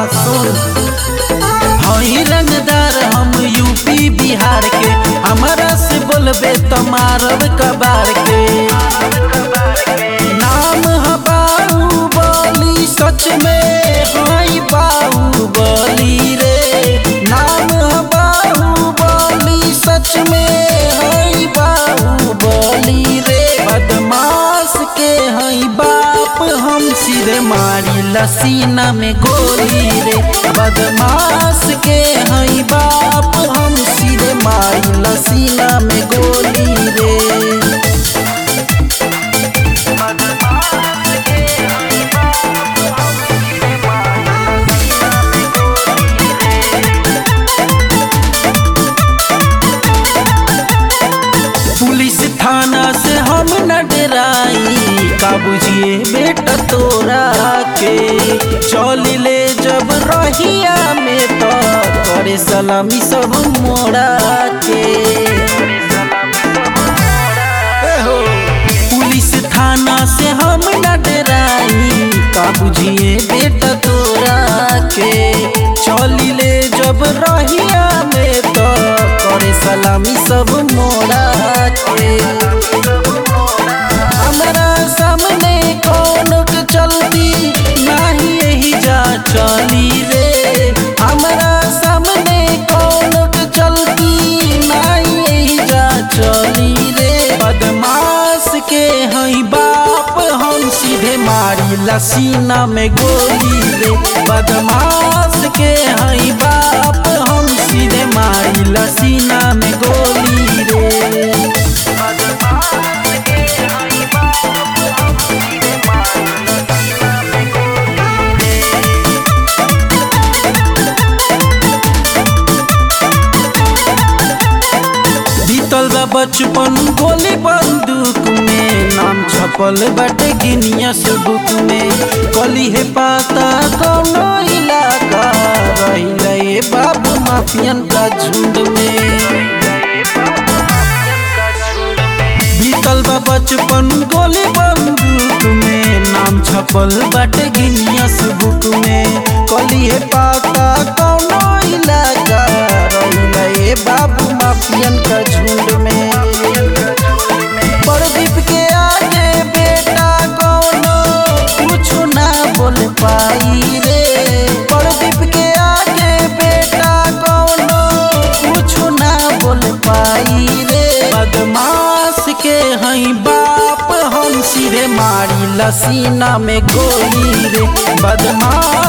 सुन हई रंगदार हम यूपी बिहार के हमारा से बोलबे तो मारब कबार के नाम है बाहुबली सच में हई बाहुबली रे नाम है बाहुबली सच में हई बाहुबली रे बदमाश के हई बाप हम सिरे मारी लसीना में गोली रे बदमाश के हई बाप हम सिरे मारी लसीना में गोली रे पुलिस थाना से हम न डराई का बुझिए बेटा तोरा के चल ले जब रहिया में तो करे सलामी सब मोड़ा के ए हो, पुलिस थाना से हम न डराई का बुझिए बेटा तोरा के चल ले जब रहिया में तो करे सलामी सब मोड़ा के हमरा सामने कौन के चलती नाही यही जा चली रे हमरा सामने कौन के चलती नाही यही जा चली रे बदमाश के हई बाप हम सीधे मारी लसीना में गोली रे बदमाश के हई बाप हम सीधे मारी लसीना में गोली रे बीतल बा बचपन गोली बंदूक में नाम छपल बाटे गिनियस बुक में कली है पाता कौनो इलाका रहिला ये बाबू माफियन का झुंड में बीतल बा बचपन गोली बंदूक में नाम छपल बाटे गिनियस बुक में कली है पाता कौनो इलाका रहिला ये बाबू माफियन का झुंड में प्रदीप के आगे बेटा कौनो कुछ ना बोल पाई रे प्रदीप के आगे बेटा कौनो कुछ ना बोल पाई रे बदमाश के हई बाप हम सिरे मारी लसीना में गोली रे बदमाश